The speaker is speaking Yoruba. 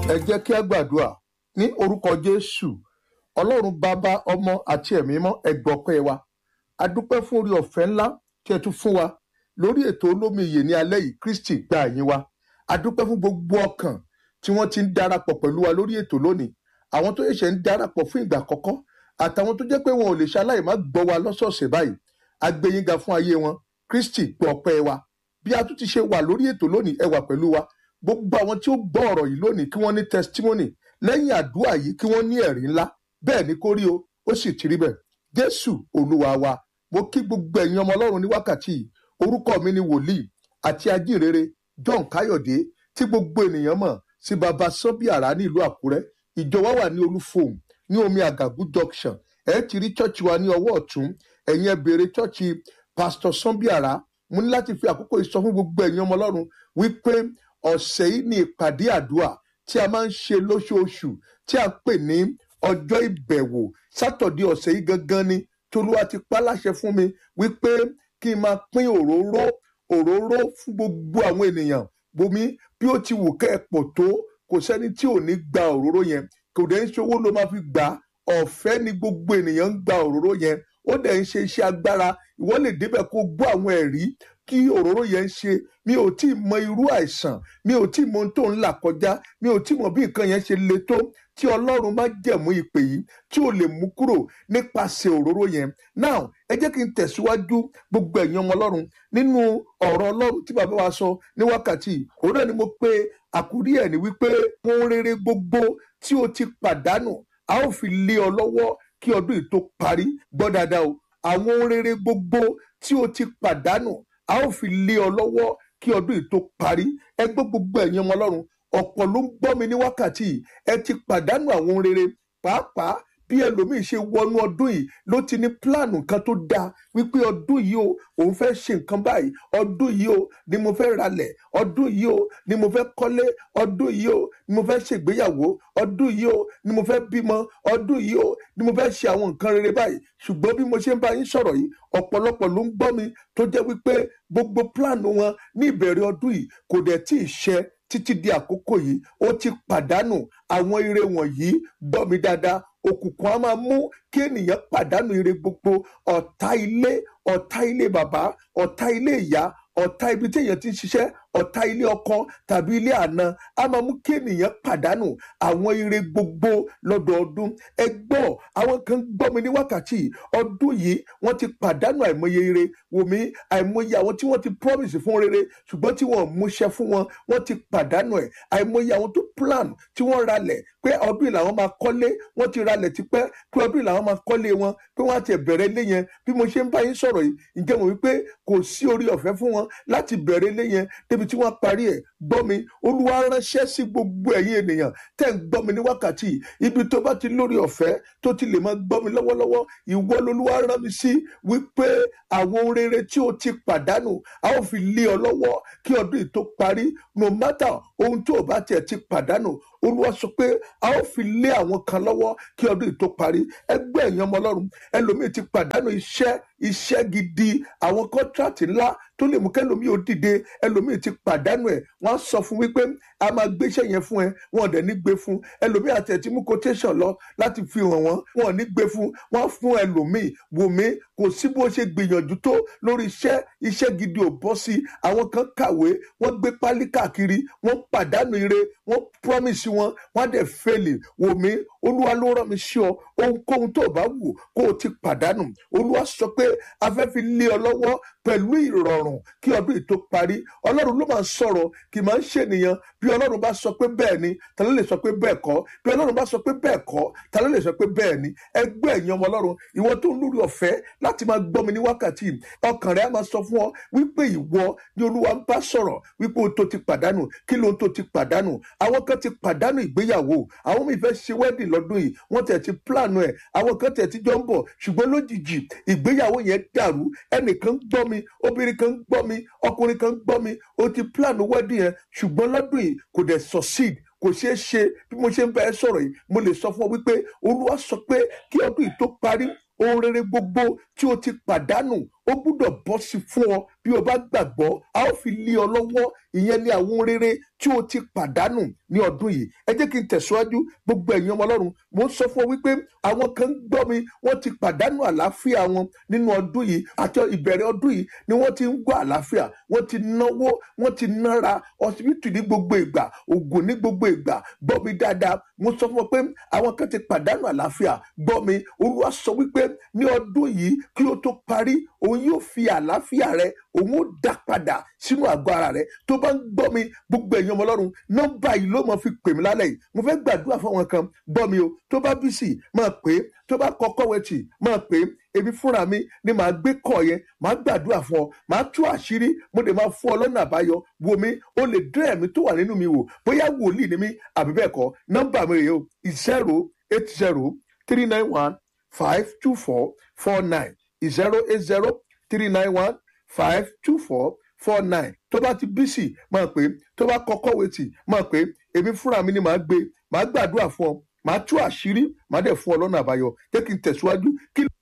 ẹ jẹ́ kí a gbàdúrà ní orúkọ jésù ọlọ́run bàbá ọmọ àti ẹ̀mí mọ́ ẹgbọ́pẹ́ wa a dúpẹ́ fún orí ọ̀fẹ́ ńlá tí ẹ tún fún wa lórí ètò olómi ìyè ní alẹ́ yìí kristi gba ẹ̀yìn wa a dúpẹ́ fún gbogbo ọkàn tí wọ́n ti ń darapọ̀ pẹ̀lú wa lórí ètò lónìí àwọn tó ṣẹ̀ṣẹ̀ ń darapọ̀ fún ìgbà àkọ́kọ́ àtàwọn tó jẹ́ pé wọn ò lè ṣaláì má gbọ́ wa lọ́sọ̀ọ̀sẹ̀ báyìí a gbé yín ga fún ayé wọn kristi gbọ́ ọpẹ́ wa bí a tún ti ṣe wà lórí ètò lónìí ẹ wà pẹ̀lú wa gbogbo àwọn tí ó gbọ́ ọ̀rọ̀ yìí lónìí kí wọ́n ní testimony lẹ́yìn àdúrà yìí kí wọ́n ní ẹ̀rí ńlá bẹ́ẹ̀ ni kó rí o ó sì ti rí bẹ́ẹ̀ jésù olúwa wa mo kí gbogbo ẹ̀yin ọmọ ọlọ́run ní wákàtí yìí orúkọ mi ni wòlíì àti ajínrere john káyọ̀dé tí gbogbo ènìyàn mọ̀ sí baba sọ́bíàrá ní ìlú àkúrẹ́ ìjọ wa wà ní olúfòm ní omi àgàgù junction ẹ ti rí chọ́ọ̀chì wa ní ọwọ́ ọ̀tún ẹ̀yin ẹ béèrè chọ́ọ̀chì pastor sọ́bíàrá mo ní láti fi àkókò yìí sọ fún gbogbo ẹ̀yin ọmọ ọlọ́run wípé ọ̀sẹ̀ yìí ni ìpàdé àdúrà tí a máa ń ṣe lóṣooṣù tí a pè ní ọjọ́ ìbẹ̀wò sátọ̀dé ọ̀sẹ̀ yìí gangan ni tolúwa ti pa láṣẹ fún mi wípé kí n máa pín òróró òróró fún gbogbo àwọn ènìyàn bomi bí ó ti wù kẹ́ ẹ pọ̀ tó kò sẹ́ni tí ò ní gba òróró yẹn kò dẹ̀ ń ṣe owó ló máa fi gbà á ọ̀fẹ́ ni gbogbo ènìyàn ń gba òróró yẹn ó dẹ̀ ń ṣe iṣẹ́ agbára ìwọ lè débẹ̀ kó gbọ́ àwọn ẹ̀rí kí òróró yẹn ń ṣe mi ò tí ì mọ irú àìsàn mi ò tí ì mọ ohun tó ń là kọjá mi ò tí ì mọ bí nǹkan yẹn ṣe le tó tí ọlọ́run má jẹ̀mú ìpè yìí tí ò lè mú kúrò nípasẹ̀ òróró yẹn now ẹ jẹ́ kí n tẹ̀síwájú gbogbo ẹ̀yin ọmọ ọlọ́run nínú ọ̀rọ̀ ọlọ́run tí bàbá wa sọ ní wákàtí òun náà ni mo pe àkúrí ẹ̀ ní wípé ohun rere gbogbo tí o ti pàdánù a ó fi lé ọ lọ́wọ́ kí ọdún yìí tó parí gbọ́ dáadáa o àwọn ohun rere gbogbo tí o ti pàdánù a ó fi lé ọ lọ́wọ́ kí ọdún yìí tó parí ẹ gbọ́ gbogbo ẹ̀yin ọmọ ọlọ́run ọ̀pọ̀ ló ń gbọ́ mi ní wákàtí yìí ẹ ti pàdánù àwọn ohun rere pàápàá bí ẹlòmíín ṣe wọnú ọdún yìí ló ti ní pílànù kan tó dáa wípé ọdún yìí o òun fẹ́ ṣe nǹkan báyìí ọdún yìí o ni mo fẹ́ ralẹ̀ ọdún yìí o ni mo fẹ́ kọ́lé ọdún yìí o ni mo fẹ́ ṣègbéyàwó ọdún yìí o ni mo fẹ́ bímọ ọdún yìí o ni mo fẹ́ ṣe àwọn nǹkan rere báyìí ṣùgbọ́n bí mo ṣe ń bá yín sọ̀rọ̀ yìí ọ̀pọ̀lọpọ̀ ló ń gbọ́ mi tó jẹ́ wípé gbogbo pílànù wọn ní ìbẹ̀rẹ̀ ọdún yìí kò dẹ̀ tí ì ṣẹ títí di àkókò yìí ó ti pàdánù àwọn ire wọ̀nyí gbọ́ mi dáadáa òkùnkùn á máa mú kí ènìyàn pàdánù ire gbogbo ọ̀tá ilé ọ̀tá ilé bàbá ọ̀tá ilé ìyá ọ̀tá ibi tí èèyàn ti ń ṣiṣẹ́ ọ̀tá ilé ọkọ tàbí ilé àna á máa mú kí ènìyàn pàdánù àwọn ire gbogbo lọ́dọọdún ẹ gbọ́ àwọn kan gbọ́ mi ní wákàtí ọdún yìí wọ́n ti pàdánù àìmọye ire wò mí àìmọye àwọn tí wọ́n ti promise fún rere ṣùgbọ́n tí wọ́n múṣẹ́ fún wọn wọ́n ti pàdánù ẹ̀ àìmọye àwọn tó plan tí wọ́n ralẹ̀ pé ọdún yìí làwọn máa kọ́lé wọ́n ti ralẹ̀ tipẹ́ pé ọdún yìí làwọn máa kọ́lé wọn pé wọ́n á ti bẹ̀rẹ̀ ilé yẹn bí mo ṣe ń bá yín sọ̀rọ̀ yìí ǹjẹ́ mo wípé kò sí orí ọ̀fẹ́ fún wọn láti bẹ̀rẹ̀ ilé yẹn débi tí wọ́n parí ẹ̀ gbọ́ mi olúwa ránṣẹ́ sí gbogbo ẹ̀yin ènìyàn tẹ́ ń gbọ́ mi ní wákàtí ibi tó bá ti lórí ọ̀fẹ́ tó ti lè máa gbọ́ mi lọ́wọ́lọ́wọ́ ìwọ lolúwa rán mi sí wípé àwọn ohun rere tí o ti pàdánù a ó fi lé ọ lọ́wọ́ kí ọdún yìí tó parí no matter ohun tó o bá tiẹ̀ ti pàdánù olúwa sọ pé a ó fi lé àwọn kan lọ́wọ́ kí ọdún yìí tó parí ẹgbẹ́ ẹ̀yàn ọmọ ọlọ́run ẹlòmíì ti pàdánù iṣẹ́ iṣẹ́ gidi àwọn kọ́ńtrátì ńlá tó lè mú kẹlòmíì ó dìde ẹlòmíì ti pàdánù ẹ̀ wọ́n á sọ fún wípé a máa gbéṣẹ́ yẹn fún ẹ wọn ò dẹ̀ ní gbé fún ẹlòmíì àti ẹ̀ ti mú quotation lọ láti fi hàn wọ́n wọn ò ní gbé fún wọ́n á fún ẹlòmíì wò mí kò sí bó ṣe gbìyànjú tó lórí iṣẹ́ iṣẹ́ gidi ò bọ́ sí àwọn kan kàwé wọ́n gbé pálí káàkiri wọ́n pàdánù ire wọ́n promise wọn wọ́n á dẹ̀ fẹ́lẹ̀ wò mí olúwa ló rán mi sí ọ ohunkóhun tó bá wù kó o ti pàdánù olúwa sọ pé afẹ́ fi lé ọ lọ́wọ́ pẹ̀lú ìrọ̀rùn kí ọdún yìí tó parí ọlọ́run ló máa ń sọ̀rọ̀ kì í máa ń ṣènìyàn bí ọlọ́run bá sọ pé bẹ́ẹ̀ ni ta ló lè sọ pé bẹ́ẹ̀ kọ́ bí ọlọ́run bá sọ pé bẹ́ẹ̀ kọ́ ta ló lè sọ pé bẹ́ẹ̀ ni ẹgbẹ́ ẹ̀yin ọmọ ọlọ́run ìwọ tó ń lórí ọ̀fẹ́ láti máa gbọ́ mi ní wákàtí ọkàn rẹ̀ á máa sọ fún ọ wípé ìwọ ni olúwa ń bá sọ̀rọ̀ wípé ohun tó ti pàdánù kí lóhun tó ti pàdánù àwọn kan ti pàdánù ìgbéyàwó àwọn mi fẹ́ ṣe wedding lọ́dún yìí wọ́n tẹ̀ ti plan ẹ̀ àwọn kan tẹ̀ ti jọ ń bọ̀ ṣùgbọ́n lójijì ìgbéyàwó yẹn dàrú ẹnìkan gbọ́ mi obìnrin kan gbọ́ mi ọkùnrin kan gbọ́ mi ó ti plan wedding yẹn ṣùgbọ́n lọ́dún yìí kò dẹ̀ succeed kò ṣeé ṣe bí mo ṣe ń bá ẹ sọ̀rọ̀ yìí mo lè sọ fún ọ wípé olúwa sọ pé kí ọdún yìí tó parí ohun rere gbogbo tí o ti pàdánù ó gbúdọ̀ bọ́ sí fún ọ bí o bá gbàgbọ́ a ó fi lé ọ lọ́wọ́ ìyẹn ní àwọn rere tí o ti pàdánù ní ọdún yìí ẹ jẹ́ kí n tẹ̀síwájú gbogbo ẹ̀yin ọmọ ọlọ́run mo ń sọ fún ọ wípé àwọn kan ń gbọ́ mi wọ́n ti pàdánù àlàáfíà wọn nínú ọdún yìí àti ìbẹ̀rẹ̀ ọdún yìí ni wọ́n ti ń gbọ́ àlàáfíà wọ́n ti náwó wọ́n ti nára ọsibítù ní gbogbo ìgbà ògùn ní gbogbo ìgbà gbọ́ mi dáadáa mo sọ fún ọ pé àwọn kan ti pàdánù àlàáfíà gbọ́ mi olúwa sọ wípé ní ọdún yìí kí ó tó parí òun yóò fi àlàáfíà rẹ òun ó dá padà sínú àgọ́ ara rẹ tó bá ń gbọ́ mi gbogbo ẹ̀yin ọmọ ọlọ́run nọ́mbà yìí ló mọ̀ fi pè mí lálẹ́ yìí mo fẹ́ gbàdúrà fún àwọn kan gbọ́ mi o tó bá bí sí máa pè é tó bá kọ́kọ́ wẹ̀tì máa pè é èmi fúnra mi ni màá gbé kọ̀ yẹn màá gbàdúrà fún ọ màá tú àṣírí mo dẹ̀ máa fún ọ lọ́nà àbáyọ wo mi ó lè dán ẹ̀mí tó wà nínú mi wò bóyá wòlíì ni mí àbí bẹ́ẹ̀ kọ́ nọ́mbà mi rèé o zero eight zero three nine one five two four four nine zero eight zero three nine one five two four four nine tó bá ti bísì máa pè é tó bá kọ́kọ́ wẹ̀tì máa pè é èmi fúnra mi ni màá gbé màá gbàdúrà fún ọ màá tú àṣírí màá dẹ̀ fún ọ lọ́nà àbáyọ jẹ́ kí n tẹ̀síwájú kí